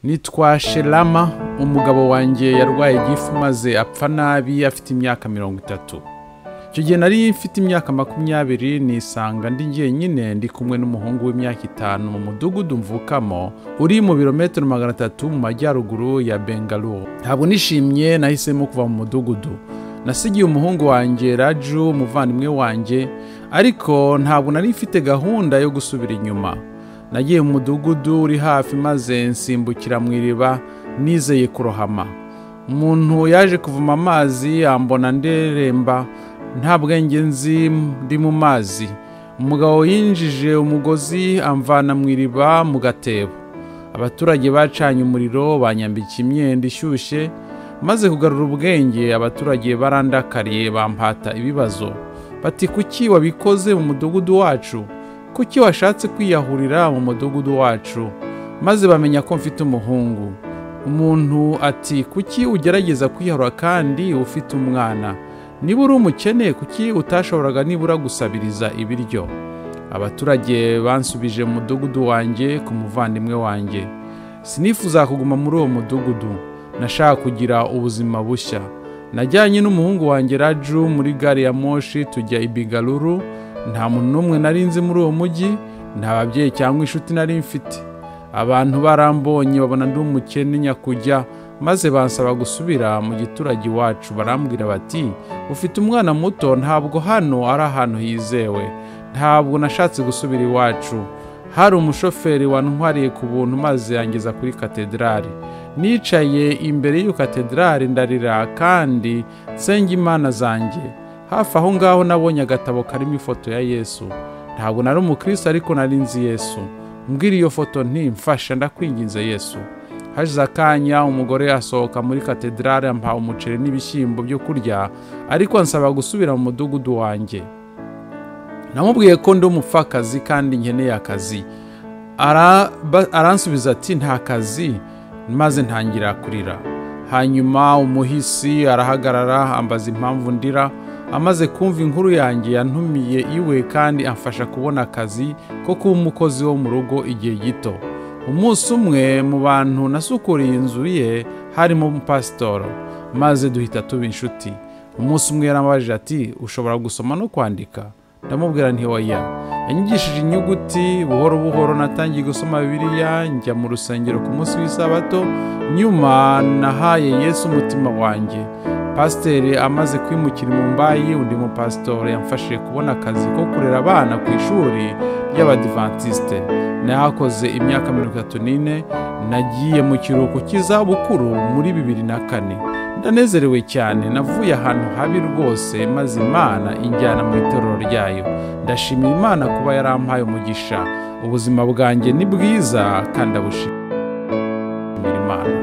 nitwa sherama umugabo wanjye yarwaye igifu maze apfa nabi afite imyaka mirongo itatu icyo gihe nari mfite imyaka makumyabiri nisanga ndi jyenyine ndi kumwe n'umuhungu w'imyaka itanu mu mudugudu mvukamo uri mu birometero magana atatu mu majyaruguru ya bengaluru ntabwo nishimye nahisemo kuva mu mudugudu nasigiye umuhungu wanjye raju umuvandimwe wanjye ariko ntabwo nari mfite gahunda yo gusubira inyuma nagiye mu mudugudu uri hafi maze nsimbukira mu iriba nizeye kurohama umuntu yaje kuvoma amazi yambona nderemba nta bwenge nzi ndi mu mazi umugabo yinjije umugozi amvana mu iriba mu gatebo abaturage bacanye umuriro banyambika imyenda ishyushye maze kugarura ubwenge abaturage barandakariye bampata ibibazo bati kuki wabikoze mu mudugudu wacu kuki washatse kwiyahurira mu mudugudu wacu maze bamenya ko mfite umuhungu umuntu ati kuki ugerageza kwiyahura kandi ufite umwana niba uri umukene kuki utashoboraga nibura gusabiriza ibiryo abaturage bansubije mu mudugudu wanjye ku muvandimwe wanjye sinifuza kuguma muri uwo mudugudu nashaka kugira ubuzima bushya najyanye n'umuhungu wanjye raju muri gare ya moshi tujya i bigaruru nta muntu n'umwe nari nzi muri uwo mujyi nta babyeyi cyangwa inshuti nari mfite abantu barambonye babona ndi umukene nyakujya maze bansaba gusubira mu giturage iwacu barambwira bati ufite umwana muto ntabwo hano ari ahantu hizewe ntabwo nashatse gusubira iwacu hari umushoferi wantwariye ku buntu maze yangeza kuri katedrali nicaye imbere y'iyo katedrali ndarira kandi nsenga imana zanjye hafi aho ngaho nabonye agatabo karimo ifoto ya yesu ntabwo nari umukristo ariko nari nzi yesu mbwira iyo foto ntimfasha ndakwinginze yesu hashize akanya umugore asohoka muri katedrali ampaha umuceri n'ibishyimbo byo kurya ariko ansaba gusubira mu mudugudu wanjye namubwiye ko ndi umupfakazi kandi nkeneye akazi aransubiza ati nta kazi maze ntangira kurira hanyuma umuhisi arahagarara ambaza impamvu ndira amaze kumva inkuru yanjye yantumiye iwe kandi amfasha kubona akazi ko kuba umukozi wo mu rugo igihe gito umunsi umwe mu bantu nasukuriye inzu ye harimo umupasitoro maze duhita tuba inshuti umunsi umwe yaramubajije ati ushobora gusoma no kwandika ndamubwira ntiwaya yanyigishije inyuguti buhoro buhoro natangiye gusoma bibiliya njya mu rusengero ku munsi w'isabato nyuma nahaye yesu umutima wanjye pasiteri amaze kwimukira mu mbayi undi mupasitori yamfashije kubona akazi ko kurera abana ku ishuri ry'abadivantisite nahakoze imyaka mirongo itatu n'ine nagiye mu kiruhuko cy'izabukuru muri bibiri na kane ndanezerewe cyane navuye ahantu habi rwose maze imana injyana mu itorero ryayo ndashimira imana kuba yarampaye umugisha ubuzima bwanjye ni bwiza kandi abushimira imana